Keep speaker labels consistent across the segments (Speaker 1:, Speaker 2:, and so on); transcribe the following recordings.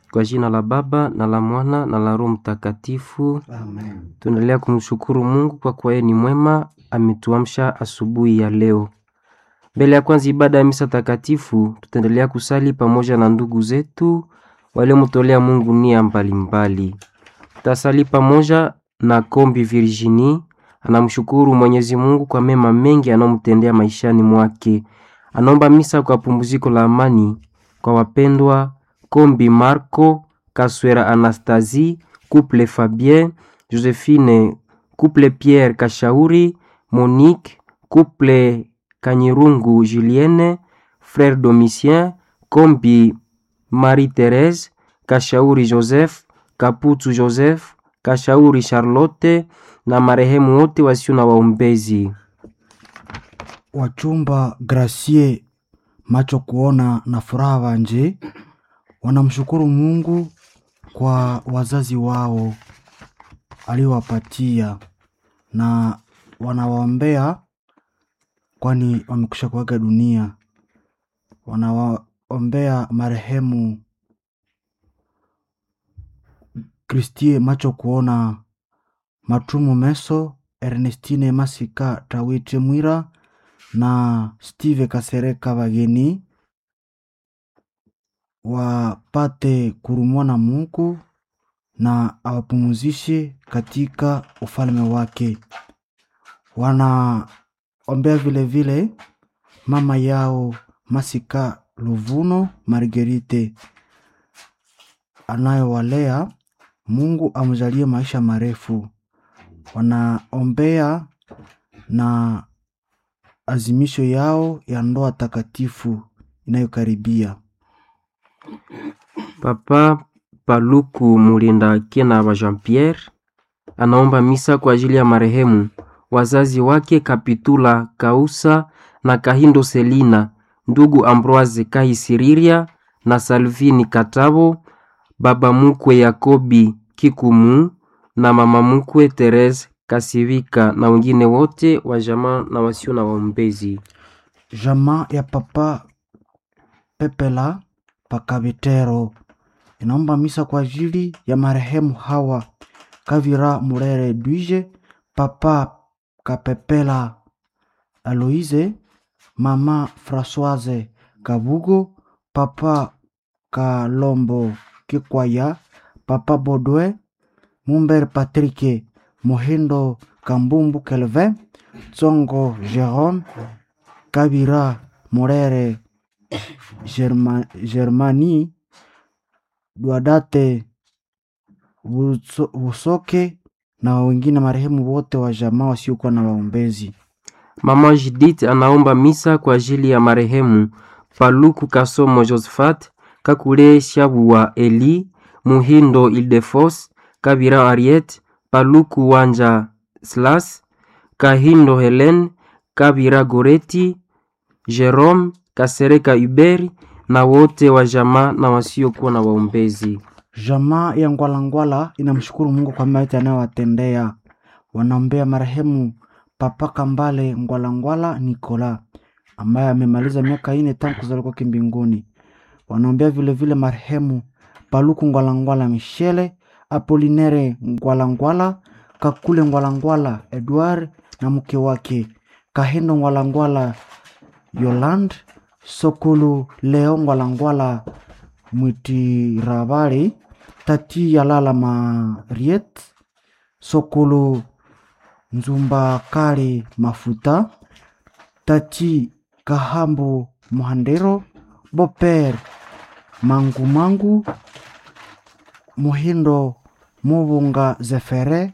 Speaker 1: Kwa jina la Baba na la Mwana na la Roho Mtakatifu.
Speaker 2: Amen.
Speaker 1: Tunaendelea kumshukuru Mungu kwa kuwa yeye ni mwema, ametuamsha asubuhi ya leo. Mbele ya kwanza ibada ya misa takatifu, tutaendelea kusali pamoja na ndugu zetu waliomtolea Mungu nia mbalimbali. Tutasali pamoja na Kombi Virginie, anamshukuru Mwenyezi Mungu kwa mema mengi anayomtendea maishani mwake. Anaomba misa kwa pumziko la amani kwa wapendwa Kombi Marco, Kaswera Anastasie, Couple Fabien, Josephine, Couple Pierre Kashauri, Monique, Couple Kanyirungu Julienne, Frère Domitien, Kombi Marie-Thérèse, Kashauri Joseph, Kaputu Joseph, Kashauri Charlotte na marehemu wote wasio na waombezi.
Speaker 2: Wachumba Gracie macho kuona na furaha wanje wanamshukuru Mungu kwa wazazi wao aliowapatia na wanawaombea, kwani wamekwisha kuaga dunia. Wanawaombea marehemu Kristie macho kuona, Matumu Meso, Ernestine Masika Tawite Mwira na Steve Kasereka wageni wapate kurumwa na Mungu na awapumuzishe katika ufalme wake. Wanaombea vile vile mama yao Masika Luvuno Margerite anayowalea, Mungu amjalie maisha marefu. Wanaombea na azimisho yao ya ndoa takatifu inayokaribia.
Speaker 1: Papa Paluku Mulinda Kena wa Jean Pierre anaomba misa kwa ajili ya marehemu wazazi wake Kapitula Kausa na Kahindo Selina, ndugu Ambroise Kahisiriria na Salvini Katabo, baba mukwe Yakobi Kikumu na mama mukwe Therese Kasivika na wengine wote wa jamaa na wasio na waombezi.
Speaker 2: Jamaa ya papa Pepela Pakabitero inaomba misa kwa ajili ya marehemu hawa Kavira Murere Dwije, papa Kapepela Aloise, mama Françoise Kabugo, papa Kalombo Kikwaya, papa Bodwe Mumber Patrick Mohindo Kambumbu Kelvin, Tsongo Jerome Kabira Murere Germa, Germani Duadate Buso- Busoke na wengine marehemu wote wa jamaa wasiokuwa na waombezi.
Speaker 1: Mama Judith anaomba misa kwa ajili ya marehemu Paluku Kasomo Josephat, Kakule Shabuwa Eli, Muhindo Ildefos, Kabira Ariet, Paluku Wanja Slas, Kahindo Helen, Kabira Goreti, Jerome Kasereka Uberi na wote wa jamaa na wasiokuwa na waombezi.
Speaker 2: Jamaa ya Ngwalangwala inamshukuru Mungu kwa mema yote anayowatendea. Wanaombea marehemu Papa Kambale Ngwalangwala Nikola ambaye amemaliza miaka ine tangu kuzaliwa kwake mbinguni. Wanaombea vile vile marehemu Paluku Ngwalangwala Michele, Apolinere Ngwalangwala, Kakule Ngwalangwala Edward na mke wake Kahendo Ngwalangwala Yoland, Sokulu Leo Ngwalangwala Mwitirabari, Tati Yalala Mariet, Sokulu Nzumba Kali Mafuta, Tati Kahambu Muhandero, Boper Mangu Mangu, Muhindo Mubunga Zefere,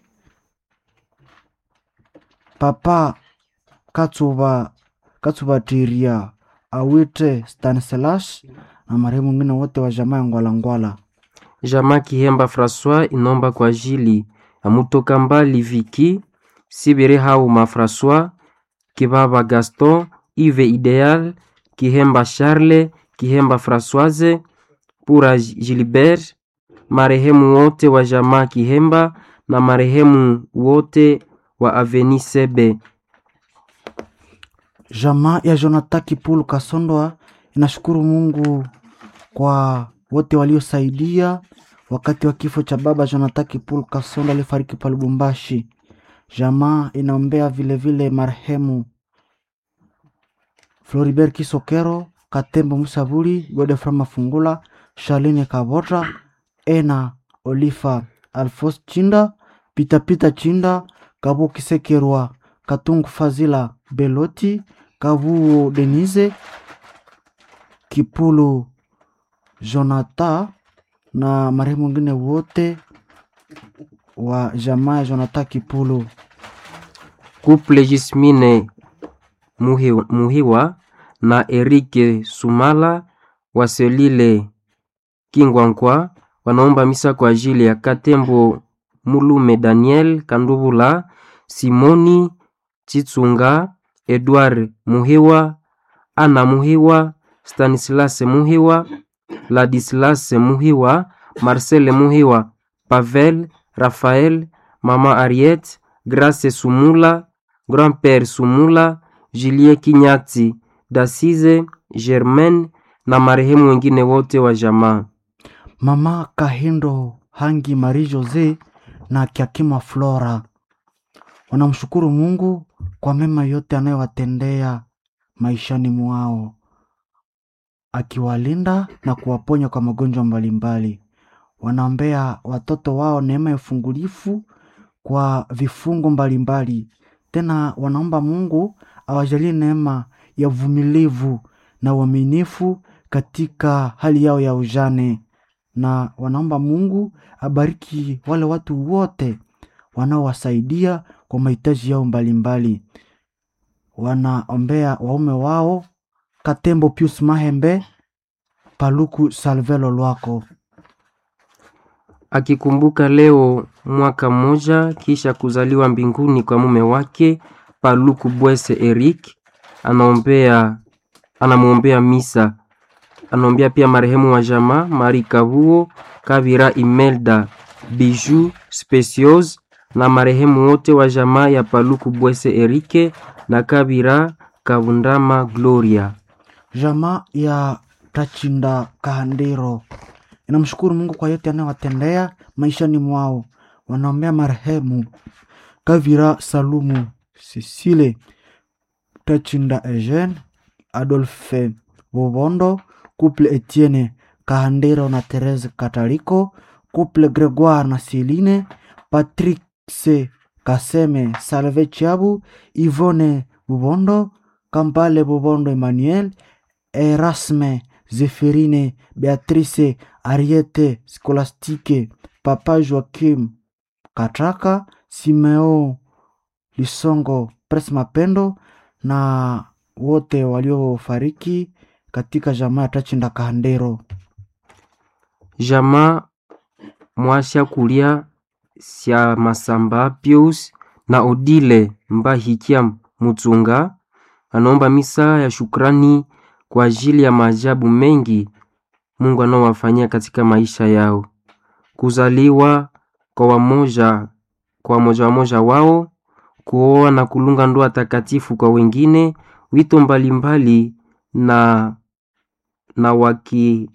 Speaker 2: Papa Katsuba Katsubatiria Awite Stanislas na marehemu wengine wote wa jamaa ya Ngwalangwala.
Speaker 1: Jamaa Kihemba Francois inomba kwa ajili ya Mutoka Mbali Viki, Sibiri Hauma Francois, Kibaba Gaston, Ive Ideal, Kihemba Charles, Kihemba Françoise, Pura Gilbert, marehemu wote wa jamaa Kihemba na marehemu wote wa Aveni Sebe.
Speaker 2: Jamaa ya Jonathan Kipulu Kasondoa inashukuru Mungu kwa wote waliosaidia wakati wa kifo cha baba Jonathan Kipulu Kasonda alifariki pa Lubumbashi. Jamaa inaombea vilevile marehemu Floribert Kisokero, Katembo Musabuli, Godefra Mafungula, Charlene Kabota, Ena Olifa, Alfos Chinda, Pitapita Chinda, Kabu Kisekerwa, Katungu Fazila Beloti, Kavuo Denise, Kipulu Jonathan na marehemu wengine wote wa jamaa ya Jonathan Kipulu.
Speaker 1: Couple Jismine Muhi- Muhiwa na Erike Sumala wa Selile Kingwankwa wanaomba misa kwa ajili ya Katembo Mulume Daniel Kandubula, Simoni Chitsunga, Edward Muhiwa, Ana Muhiwa, Stanislas Muhiwa, Ladislas Muhiwa, Marcel Muhiwa, Pavel, Raphael, Mama Ariette, Grace Sumula, Grand-père Sumula, Julien Kinyati, Dasize, Germaine na marehemu wengine wote wa jamaa.
Speaker 2: Mama Kahindo Hangi Marie Jose na Kiakima Flora wanamshukuru Mungu kwa mema yote anayowatendea maishani mwao, akiwalinda na kuwaponya kwa magonjwa mbalimbali. Wanaombea watoto wao neema ya ufungulifu kwa vifungo mbalimbali. Tena wanaomba Mungu awajalie neema ya uvumilivu na uaminifu katika hali yao ya ujane, na wanaomba Mungu abariki wale watu wote wanaowasaidia kwa mahitaji yao mbalimbali. Wanaombea waume wao Katembo Pius Mahembe, Paluku Salvelo Lwako.
Speaker 1: akikumbuka leo mwaka mmoja kisha kuzaliwa mbinguni kwa mume wake Paluku Bwese Eric, anaombea anamwombea misa. Anaombea pia marehemu wa jamaa Mari Kabuo Kavira Imelda Biju Specios na marehemu wote wa jamaa ya Paluku Bwese Erike na Kavira Kavundama Gloria.
Speaker 2: Jamaa ya Tachinda Kahandiro inamshukuru Mungu kwa yote anayowatendea maishani mwao. Wanaombea marehemu Kavira Salumu, Cecile Tachinda, Eugene Adolphe Bobondo, couple Etienne Kahandiro na Therese Kataliko, couple Gregoire na Celine, Patrick C Kaseme, Salve Chiabu, Yvonne Bobondo, Kampale Bobondo Emmanuel, Erasme Zephirine, Beatrice Ariete Scolastique, Papa Joachim Katraka, Simeo Lisongo, Pres Mapendo na wote waliofariki katika jamaa ya Tachinda Kahandero.
Speaker 1: Jamaa mwasha kulia sya Masamba Pius na Odile Mbahikia Mutsunga anaomba misa ya shukrani kwa ajili ya maajabu mengi Mungu anaowafanyia katika maisha yao, kuzaliwa kwa wamoja kwa wamoja wamoja wao, kuoa na kulunga ndoa takatifu kwa wengine, wito mbalimbali na na waki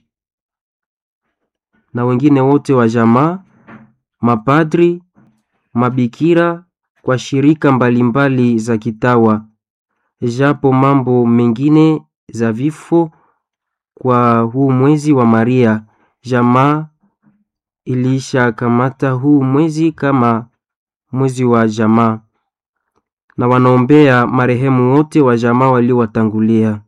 Speaker 1: na wengine wote wa jamaa, mapadri, mabikira kwa shirika mbalimbali za kitawa, japo mambo mengine za vifo kwa huu mwezi wa Maria. Jamaa ilisha kamata huu mwezi kama mwezi wa jamaa, na wanaombea marehemu wote wa jamaa waliowatangulia.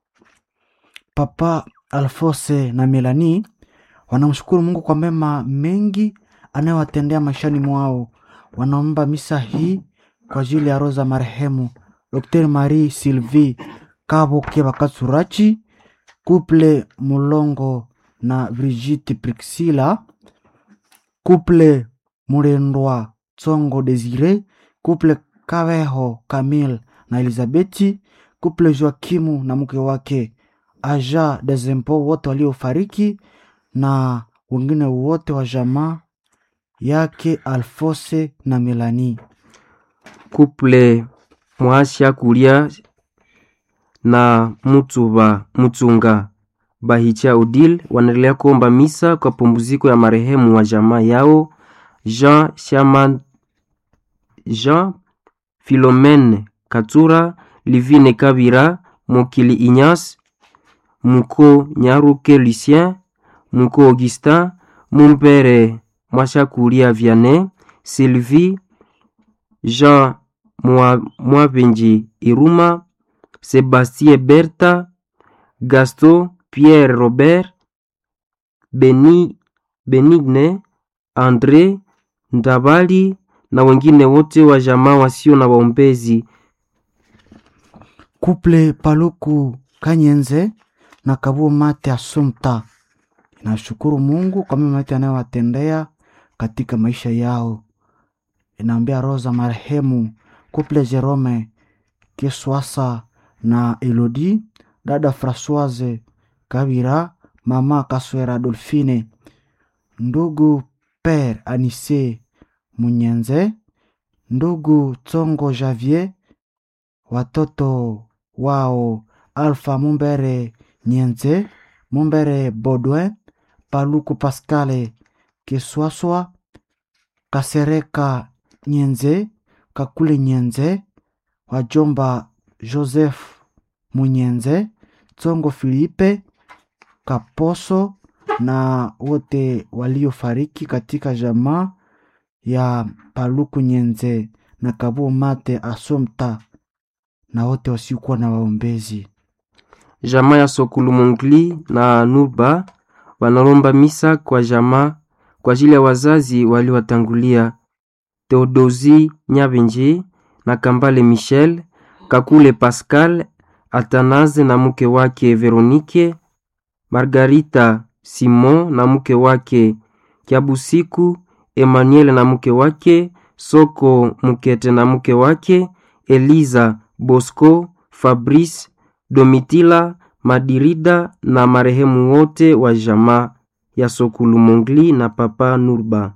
Speaker 2: Papa Alfose na Melanie wanamshukuru Mungu kwa mema mengi anayowatendea maishani mwao. Wanaomba misa hii kwa ajili ya roho za marehemu Dr. Marie Sylvie Kabuke Bakatsurachi, Couple Mulongo na Brigitte Prixila, Couple Murendwa Tsongo Desire, Couple Kaveho Camille na Elizabeti, Couple Joakimu na mke wake Aja Dezempo, wote waliofariki na wengine wote wa jamaa yake Alfose na Melanie.
Speaker 1: Couple mwasha kulia na Mutsuba Mutsunga Bahicha Odile wanaendelea kuomba misa kwa pumziko ya marehemu wa jamaa yao Jean Shaman, Jean Philomene Katura, Livine Kabira, Mokili Ignace, Muko Nyaruke Lucien, Muko Augustin, Mumpere Mwashakulia Vianney, Sylvie, Jean Mwabenji Iruma, Sebastien Berta, Gaston Pierre Robert, Beni, Benigne, Andre Ndabali na wengine wote wa jamaa wasio na waombezi.
Speaker 2: Kuple Paluku Kanyenze na Kabuo Mate Asumta inashukuru Mungu kwa mema yote anayowatendea katika maisha yao. Inaambia roho za marehemu Kuple Jerome Kiswasa na Elodi, dada Francoise Kabira, mama Kaswera Dolfine, ndugu Pere Anise Munyenze, ndugu Tsongo Javier, watoto wao Alpha Mumbere Nyenze, Mumbere Baudouin, Paluku Pascale Kiswaswa, Kasereka Nyenze, Kakule Nyenze, wajomba Joseph Munyenze, Tsongo Filipe Kaposo na wote waliofariki katika jamaa ya Paluku Nyenze na Kabuo Mate Asomta na wote wasiokuwa na waombezi.
Speaker 1: Jamaa ya Sokulu Mongli na Nurba wanalomba misa kwa jamaa kwa ajili ya wazazi waliowatangulia Theodosi Nyabenji na Kambale Michel, Kakule Pascal, Atanaze na mke wake Veronike, Margarita Simon na mke wake Kiabusiku, Emmanuel na mke wake, Soko Mukete na mke wake, Eliza Bosco, Fabrice, Domitila, Madirida na marehemu wote wa jamaa ya Sokulu Mongli na Papa Nurba.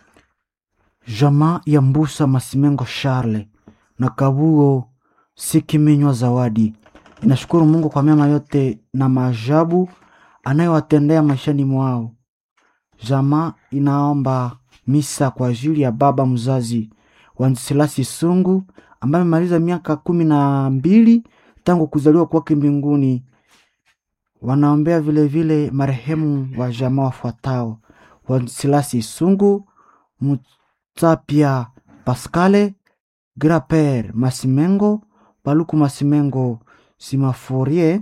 Speaker 2: Jamaa ya Mbusa Masimengo Charle na Kabuo Sikiminywa Zawadi inashukuru Mungu kwa mema yote na maajabu anayowatendea maishani mwao. Jamaa inaomba misa kwa ajili ya baba mzazi Wansilasi Sungu ambaye amemaliza miaka kumi na mbili tangu kuzaliwa kwake mbinguni. Wanaombea vilevile marehemu wa jamaa wafuatao: Wansilasi Sungu, Mutsapia Paskale, Graper Masimengo, Paluku Masimengo Simaforie,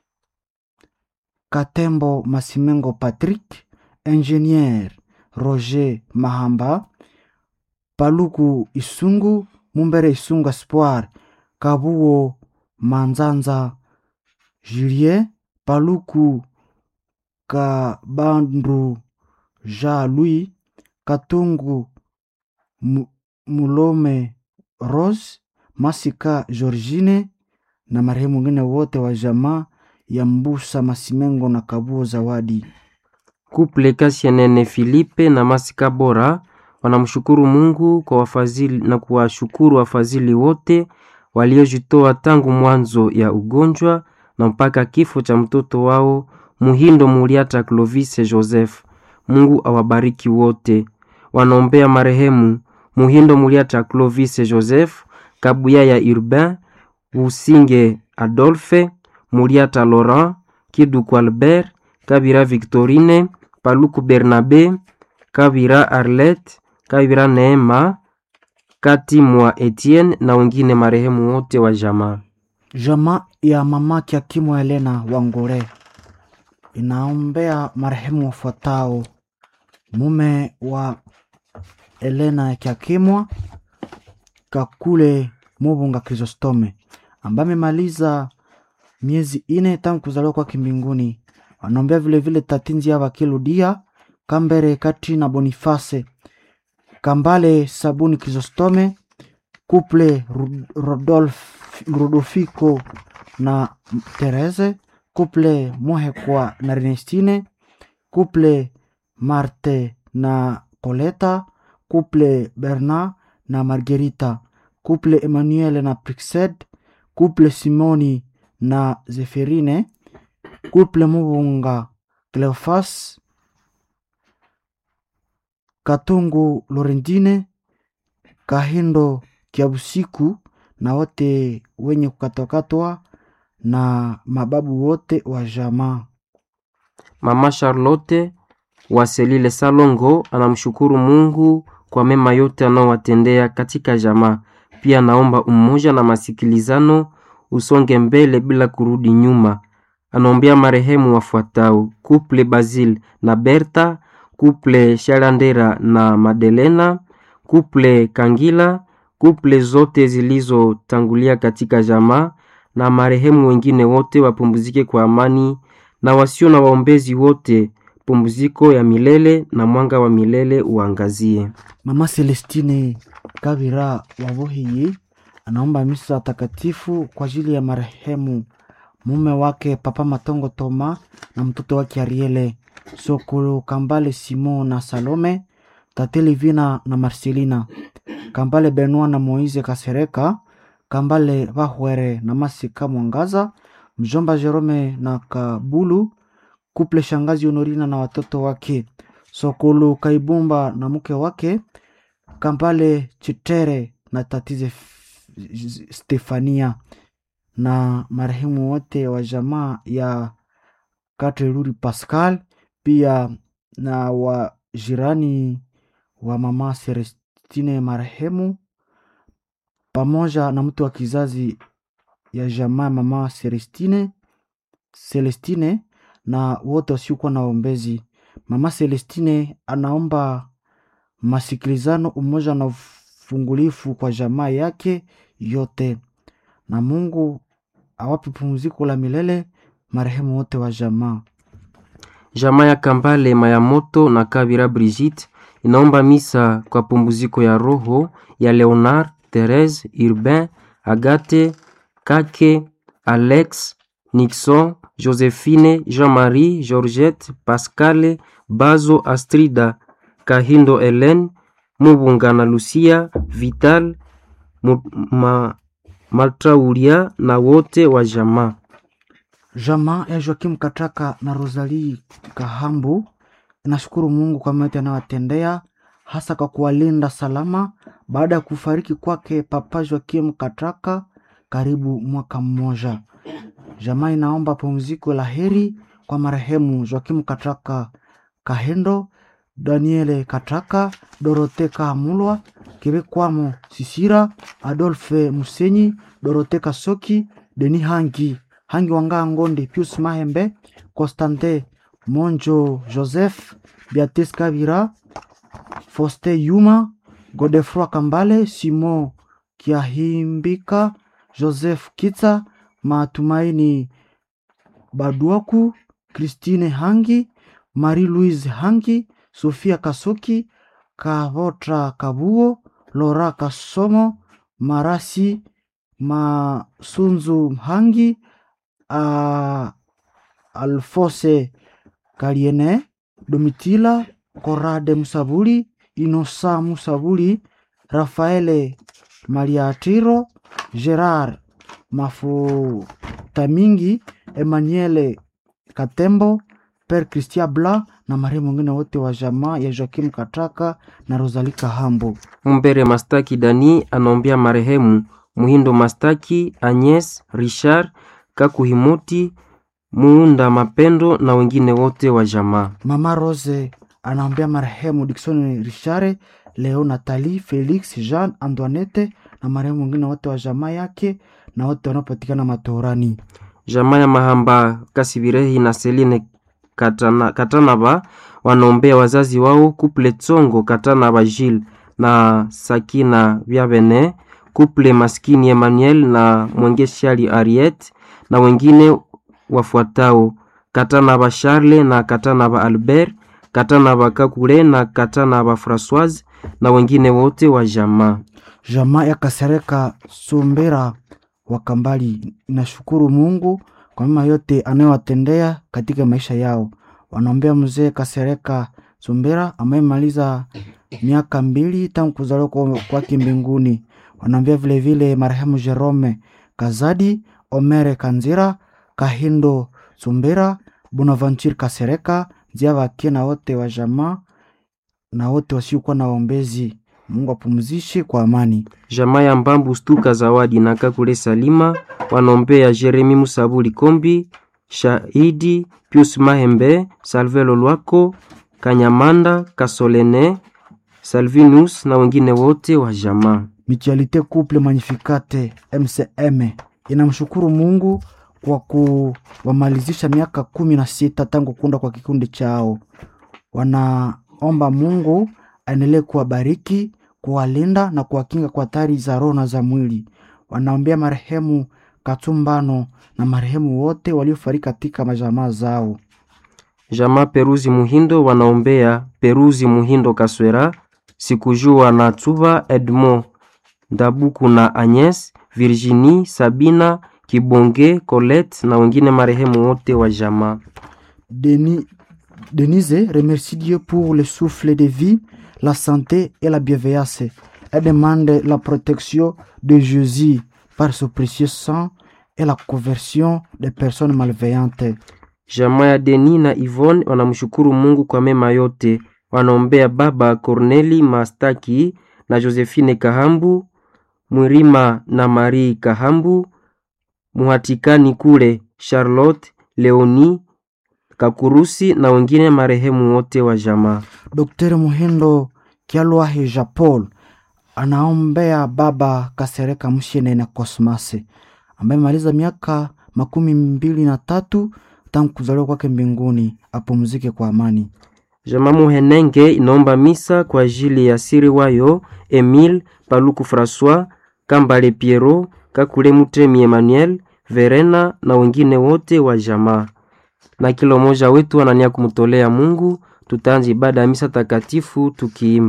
Speaker 2: Katembo Masimengo Patrick, Ingenier Roger Mahamba, Paluku Isungu, Mumbere Isungu Espoir, Kabuo Manzanza Julien, Paluku Kabandru Jean Louis, Katungu Mu- Mulome Rose, Masika Georgine na marehemu wengine wote wa jamaa ya Mbusa Masimengo na Kabuo Zawadi.
Speaker 1: Kuple Kasianene Filipe na Masika Bora wanamshukuru Mungu kwa wafadhili na kuwashukuru wafadhili wote waliojitoa tangu mwanzo ya ugonjwa na mpaka kifo cha mtoto wao Muhindo Muriata Clovis Joseph. Mungu awabariki wote. Wanaombea marehemu Muhindo Muriata Clovis Joseph, Kabuya ya Urbain, Usinge Adolphe, Muriata Laurent, Kiduku Albert, Kabira Victorine, Paluku Bernabe, Kabira Arlette, Kabira Neema, Kati mwa Etienne na wengine marehemu wote wa jamaa.
Speaker 2: Jamaa ya mama Kiakimo Helena Wangore inaombea marehemu wafuatao: mume wa Helena Kiakimwa Kakule Mubunga Chrysostome ambaye amemaliza miezi ine tangu kuzaliwa kwake mbinguni. Wanaombea vilevile Tatinzi Ava Kiludia Kambere Kati na Boniface Kambale Sabuni Chrysostome Couple Ru- Rodolf, Rodolfico na Therese, Couple Mohekwa na Ernestine, Couple Marte na Coleta, Couple Bernard na Margarita, Couple Emmanuel na Prixed, Couple Simoni na Zeferine, Couple Mubunga Cleofas Katungu Lorentine Kahindo Kiabusiku na wote wenye kukatwakatwa na mababu wote wa jamaa.
Speaker 1: Mama Charlotte wa Selile Salongo anamshukuru Mungu kwa mema yote anaowatendea katika jamaa. Pia naomba umoja na masikilizano usonge mbele bila kurudi nyuma. Anaombea marehemu wafuatao: Couple Basil na Berta, Couple Shalandera na Madelena, Couple Kangila, Couple zote zilizotangulia katika jamaa na marehemu wengine wote wapumzike kwa amani na wasio na waombezi wote pumziko ya milele na mwanga wa milele uangazie.
Speaker 2: Mama Celestine Kabira Wabohiyi anaomba misa takatifu kwa ajili ya marehemu mume wake Papa Matongo Toma na mtoto wake Ariele Sokolo Kambale Simon na Salome Tate Livina na Marcelina Kambale Benoit na Moise Kasereka Kambale Vahwere na Masika Mwangaza mjomba Jerome na Kabulu kuple shangazi Honorina na watoto wake Sokolo Kaibumba na mke wake Kampale Chitere na tatize F- Stefania na marehemu wote wa jamaa ya Kateruri Pascal, pia na wa jirani wa mama Celestine marehemu, pamoja na mtu wa kizazi ya jamaa ya mama Celestine Celestine na wote wasiokuwa na ombezi. Mama Celestine anaomba masikilizano, umoja na ufungulifu kwa jamaa yake yote, na Mungu awape pumziko la milele marehemu wote wa jamaa.
Speaker 1: Jamaa ya Kambale Mayamoto na Kabira Brigitte inaomba misa kwa pumziko ya roho ya Leonard, Therese, Urbain, Agathe, Kake, Alex, Nixon, Josephine, Jean-Marie, Georgette, Pascale, Bazo, Astrida, Kahindo, Hélène, Mubunga na Lucia, Vital, Mu- ma, Maltraulia na wote wa jamaa.
Speaker 2: Jamaa ya Joakim Kataka na Rosalie Kahambu inashukuru Mungu kwa mema yote anayowatendea hasa kwa kuwalinda salama baada ya kufariki kwake Papa Joakim Kataka karibu mwaka mmoja. Jamaa inaomba pumziko la heri kwa marehemu Joakim Kataka Kahendo, Daniele Kataka, Dorote Kahamulwa, Kebekwamo Sisira, Adolphe Musenyi, Dorote Kasoki, Deni Hangi, Hangi Wanga Ngondi, Pius Mahembe, Constantin Monjo Joseph, Beatrice Kabira, Foste Yuma, Godefroy Kambale, Simon Kiahimbika, Joseph Kitsa, Matumaini Baduaku, Christine Hangi, Marie-Louise Hangi, Sofia Kasoki, Kavotra Kabuo, Lora Kasomo, Marasi Masunzu Hangi, uh, Alfose Kaliene, Domitila Korade Musabuli, Inosa Musabuli, Rafaele Mariatiro, Gerard Mafutamingi, Emmanuele Katembo, Per Christian Bla na marehemu wengine wote wa jamaa ya Joakim Kataka na Rosalie Kahambo.
Speaker 1: Mumbere Mastaki Dani anaombea marehemu Muhindo Mastaki, Agnes Richard, Kakuhimoti, Muunda Mapendo na wengine wote wa jamaa.
Speaker 2: Mama Rose anaombea marehemu Dickson Richare, Leo Nathalie, Felix, Jean Antoinette na marehemu wengine wote wa jamaa yake na wote wanaopatikana matorani.
Speaker 1: Jamaa ya Mahamba Kasibirehi na Celine Katana, Katanaba wanaombea wazazi wao Kuple Tsongo Katanaba Gilles na Sakina Vyabene, Kuple Maskini Emmanuel na Mwengeshali Ariet na wengine wafuatao Katanaba Charles na Katanaba Albert, Katanaba Kakule na Katanaba Françoise na wengine wote wa jamaa.
Speaker 2: Jamaa ya Kasereka Sumbera wa Kambali inashukuru Mungu kwa mema yote anayowatendea katika maisha yao. Wanaombea mzee Kasereka Sumbera amemaliza miaka mbili tangu kuzaliwa kwa- kwake mbinguni. Wanaombea vilevile marehemu Jerome Kazadi, Omere Kanzira, Kahindo Tsumbera, Bonaventure Kasereka, Nzia Vake na wote wa jamaa na wote wasiokuwa na waombezi. Mungu apumzishe kwa amani.
Speaker 1: Jamaa ya Mbambu Stuka Zawadi na Kakule Salima wanaombea Jeremi Musabuli Kombi, Shahidi Pius Mahembe, Salvelo Lwako, Kanyamanda Kasolene, Salvinus na wengine wote wa jamaa.
Speaker 2: Mutualité Couple Magnificate MCM inamshukuru Mungu kwa kuwamalizisha miaka kumi na sita tangu kuunda kwa kikundi chao. Wanaomba Mungu aendelee kuwabariki, kuwalinda na kuwakinga kwa hatari za roho na za mwili. Wanaombea marehemu Katumbano na marehemu wote waliofariki katika majamaa zao.
Speaker 1: Jamaa Peruzi Muhindo wanaombea Peruzi Muhindo Kaswera, Sikujua na Tuba Edmond Ndabuku na Agnes, Virginie, Sabina, Kibonge, Colette na wengine marehemu wote wa jamaa.
Speaker 2: Denis, Denise remercie Dieu pour le souffle de vie, la santé et la bienveillance. Elle demande la protection de Jésus par son précieux sang et la conversion des personnes malveillantes.
Speaker 1: Jamaa ya Deni na Yvonne wanamshukuru Mungu kwa mema yote. Wanaombea baba Corneli Mastaki na Josephine Kahambu, Mwirima na Marie Kahambu, Muhatikani kule Charlotte, Leoni Kakurusi na wengine marehemu wote wa jamaa.
Speaker 2: Dr. Muhindo Kialwahi Japol anaombea baba Kasereka Mshene na Kosmase ambaye amemaliza miaka makumi mbili na tatu tangu kuzaliwa kwake mbinguni, apumzike kwa amani.
Speaker 1: Jamaa Muhenenge inaomba misa kwa ajili ya siri wayo Emile Paluku Francois Kambale Piero Kakule Mutemi Emmanuel Verena na wengine wote wa jamaa. Na kila mmoja wetu anania kumtolea Mungu. Tutaanza ibada ya misa takatifu tukiimba